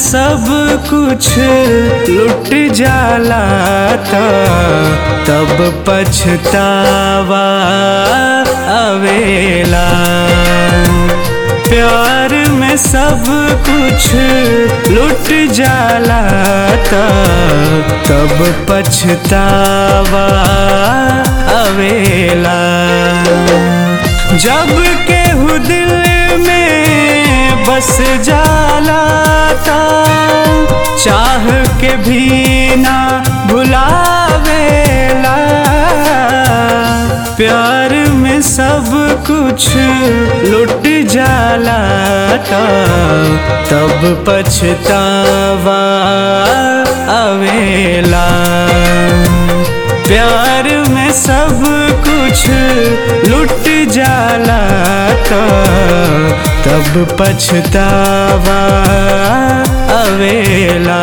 सब कुछ लुट जाला त तब पछतावा अवेला प्यार में सब कुछ लुट जाला त तब पछतावा अवेला जब केहू दिल में बस जाला ता चाह के भी ना भुलावेला प्यार में सब कुछ लुट जाला ता तब पछतावा अवेला प्यार में सब कुछ लुट जाला तो तब पछतावा अवेला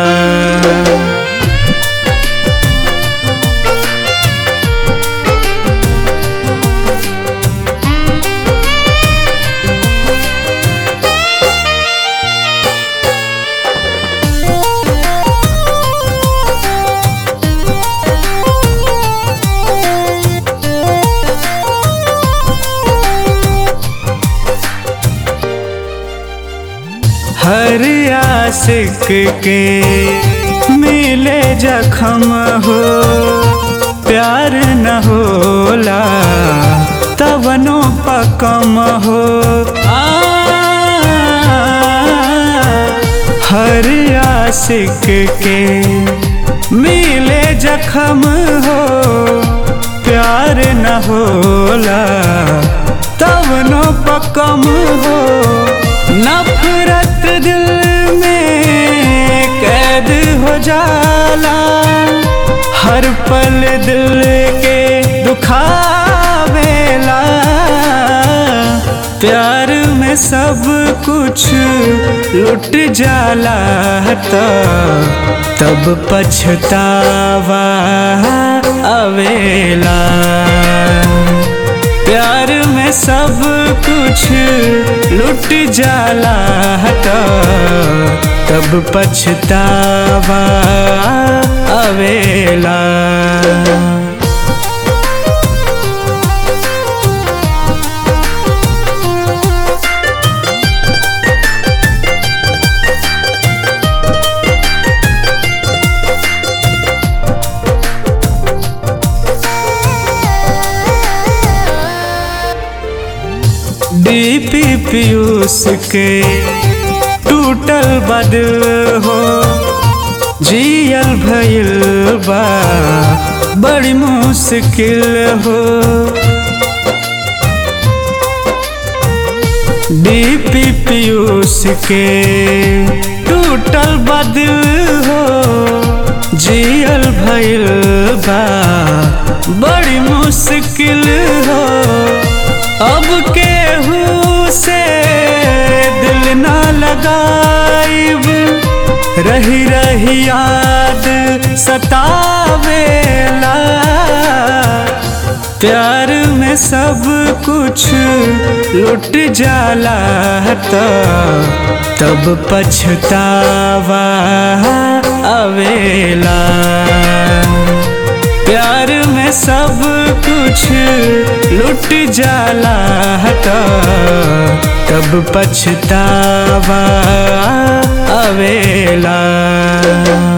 हर आशिक के मिले जखम हो प्यार न होला तवनो पकम हो आ, हर आशिक के मिले जखम हो प्यार न होला तवनो पकम हो नफरत दिल में कैद हो जाला हर पल दिल के दुखावेला प्यार में सब कुछ लुट जाला तो तब पछतावा अवेला प्यार में सब कुछ लुट जाला तो तब पछतावा अवेला डीपी पीयूष के टूटल बदल हो जियल भइल बा बड़ी मुश्किल हो डीपी पीयूष के टूटल बदल हो जियल भइल बा बड़ी मुश्किल हो अब केहू से दिल ना लगाइब रही रही याद सतावेला प्यार में सब कुछ लुट जाला तो तब पछतावा अवेला प्यार में सब कुछ लुट जाला तो तब पछतावा अवेला